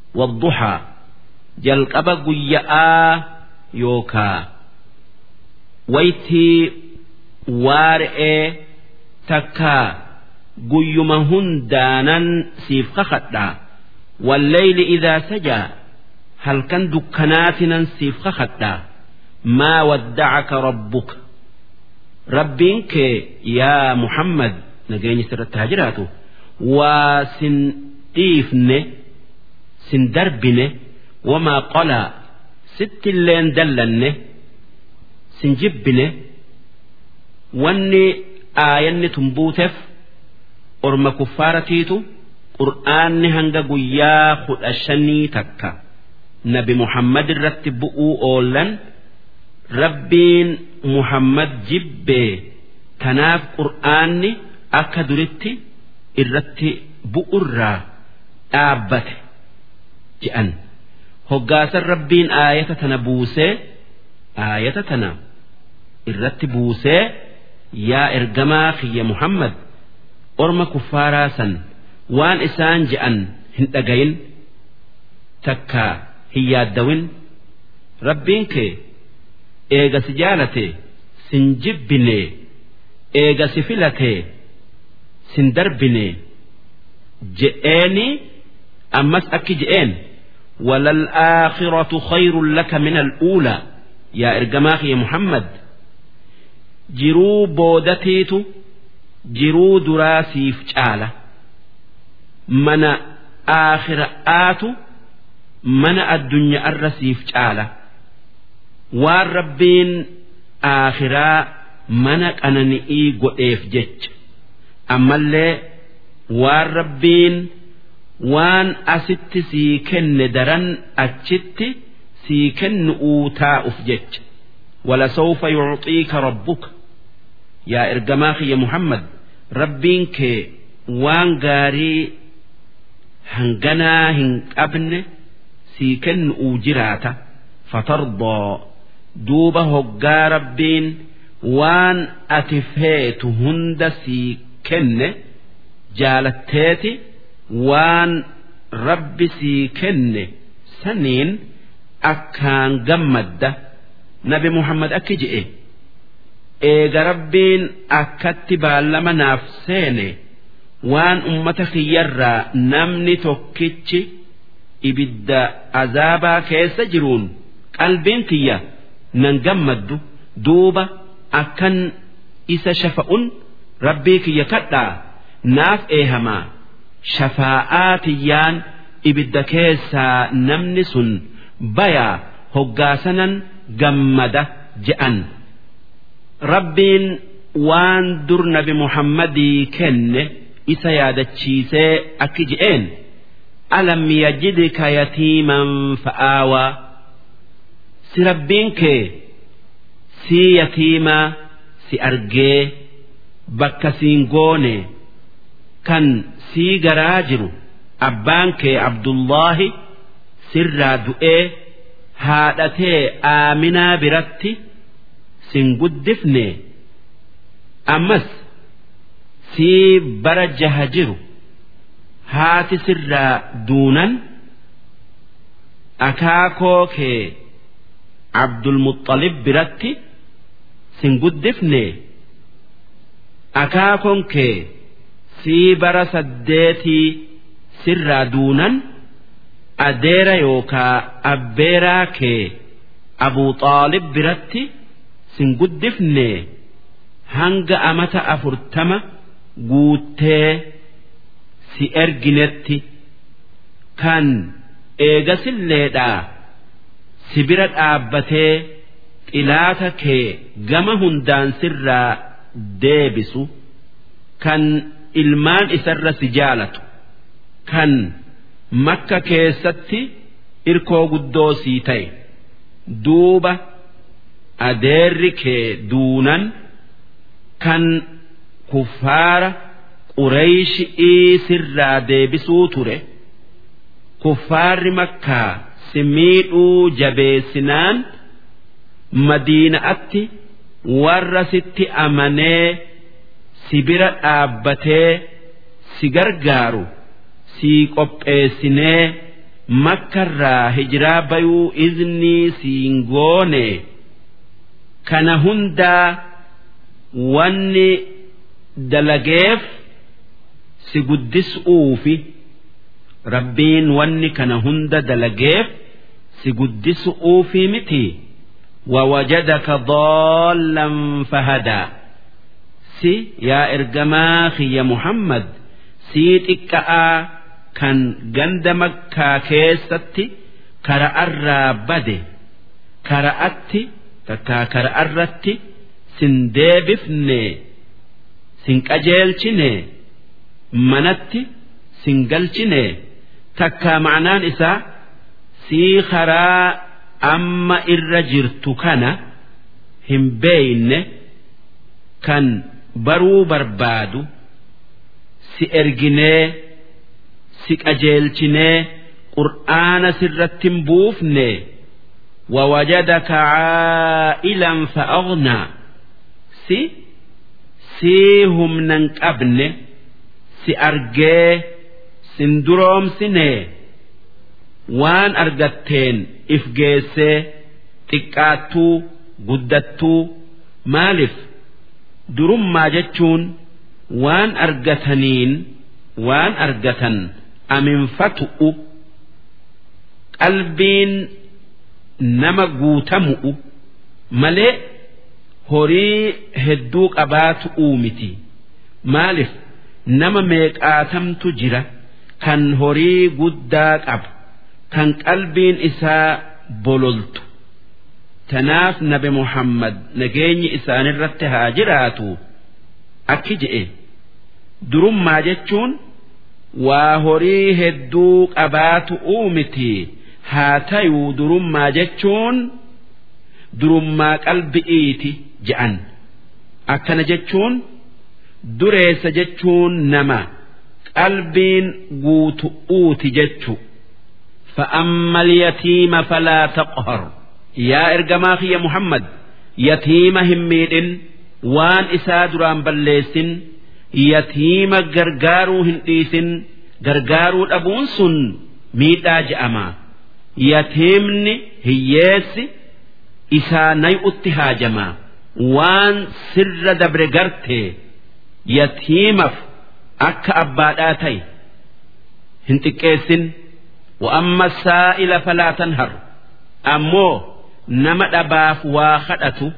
wadduhaa jalqaba guyya'aa yookaa waytii waara'ee takkaa guyyuma hundaanan siif kakadhaa walleyli idaa sajaa halkan dukkanaatinan siif kakadhaa maa waddacaka rabbuka rabbiin kee yaa muhammad nageenyi sirratti haa jiraatu waa sin dhiifne sin darbine wamaa qolaa sittilleen dallanne sin jibbine wanni aayanni tun buuteef orma kuffaaratiitu qur'aanni hanga guyyaa kudha shanii takka nabi muhammad irratti bu'uu oollan rabbiin muhammad jibbee tanaaf qur'aanni akka duritti irratti bu'urraa dhaabbate je'an hoggaasan rabbiin aayata tana buusee aayata tana irratti buusee yaa ergamaa kiyya muhammad orma kuffaaraa san waan isaan je'an hin dhagayin takka hin yaaddawin rabbiin kee eega si jaalate sin jibbine eega si filate sin darbine je'eeni ammas akki je'een وللآخرة خير لك من الأولى يا إرجماخ يا محمد jiruu boodatiitu jiruu duraa siif caala mana aakhira'aatu mana addunyaarra siif caala waan rabbiin aakhiraa mana qanani'ii godheef jecha ammallee waan rabbiin waan asitti sii kenne daran achitti sii kennu'uu taa'uuf jecha ولسوف يعطيك ربك يا إرجماخ يا محمد ربين كي وان غاري هنغنا هن أبن سيكن أوجراتا فترضى دوبا هقا ربين وان أتفيت هند سيكن جالتيتي وان ربي سيكن سنين أكان جمده nabi muhammad akki je'e eega rabbiin akkatti baallama naaf seene waan ummata kiyyarraa namni tokkichi ibidda azaabaa keessa jiruun qalbiin kiyya nan gammaddu duuba akkan isa shafa'un rabbii kiyya kadhaa naaf eehamaa shafaa'aa tiyyaan ibidda keessaa namni sun bayaa hoggaasanan gammada je'an rabbiin waan dur nabi muhammadii kenne isa yaadachiisee akki je'een alam yajidka yatiiman fa'aawaa si rabbiin kee sii yatiimaa si argee bakka siin goone kan sii garaa jiru abbaan kee abdullaahi sirraa du'ee haadhatee aaminaa biratti sin guddifne ammas sii bara jaha jiru haati sirraa duunan akaakoo kee abdulmuxalib biratti sin guddifne akaakoon kee sii bara saddeetii sirraa duunan adeera yookaa abbeeraa kee abuu xaalib biratti sin guddifne hanga amata afurtama guuttee si erginetti kan eegasilleedhaa si bira dhaabbatee xilaata kee gama hundaan sirraa deebisu kan ilmaan isarra si jaalatu kan makka keessatti irkoo guddoo sii ta'e duuba adeerri kee duunan kan kuffaara qureeyshii sirraa deebisuu ture kuffaarri makkaa si miidhuu jabeessinaan madiina'atti warra sitti amanee si bira dhaabbatee si gargaaru sii qopheessinee makkarraa hijiraa bayuu iznii siin goone kana hundaa wanni dalageef si guddisuufi rabbiin wanni kana hunda dalageef si guddisuufi miti ووجدك ضالا فهدى سي يا إرجما يا محمد سيت إكآ كان جند مكة كيستي كرأ الرابد كرأتي تكا كرأ الرتي سندبفني سنكأجيلشني منتي سنجلشني تكا معنان إسا سي خرا amma irra jirtu kana hin beeyne kan baruu barbaadu si erginee si qajeelchinee qur'aana sirratti hin buufne ووجدك عائلا فأغنى سي سيهم ننقبن سي أرجي سندروم سنه waan argatteen if geessee xiqqaattuu guddattuu maaliif durummaa jechuun waan argataniin waan argatan aminfatu'u qalbiin nama guutamu'u malee horii hedduu qabaatu'uu miti maaliif nama meeqaatamtu jira kan horii guddaa qabu. kan qalbiin isaa bololtu tanaaf nabi muhammad nageenyi isaanirratti haa jiraatu akki je'e durummaa jechuun waa horii hedduu qabaatu uumiti haa tayuu durummaa jechuun durummaa qalbi'iiti je'an akkana jechuun dureessa jechuun nama qalbiin guutu'uuti jechu. فأما اليتيم فلا تقهر يا إرجماخ يا محمد يتيم هميد وان إسادران بليس يتيم غرغارو هنديس غرغارو أبون سن ميتا جأما يتيمني هيس إساني اتهاجما وان سر دبر غرتي يتيمف أكا أباداتي هنتكيسن وأما السائل فلا تنهر أمو نما دباف واخدته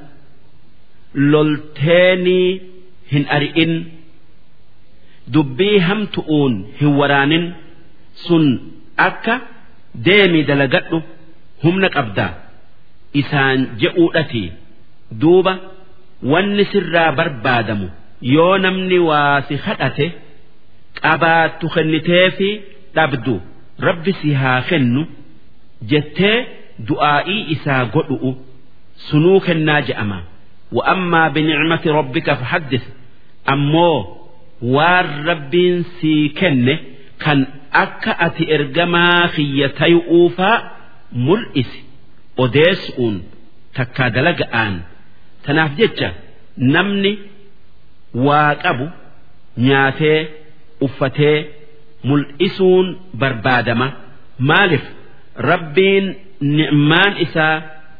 لولتيني هن أرئن دبي هم تؤون هوران سن أكا ديمي دلقته هم نقبدا إسان جئودتي دوبا wanni sirraa barbaadamu yoo namni waa si kadhate qabaattu kenniteefi dhabdu rabbi si haa kennu jettee du'aa'ii isaa godhu'u sunuu kennaa je'ama wa'ammaa binicmati rabbika fahaddis ammoo waan rabbiin sii kenne kan akka ati ergamaa kiyya tayu'uufaa mul'isi odeessu'uun takkaa dalaga'aan tanaaf jecha namni waa qabu nyaatee uffatee mul'isuun barbaadama maaliif rabbiin ni'maan isaa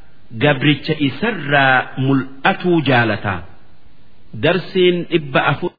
gabricha isarraa mul'atuu jaalataa darsiin dhibba afur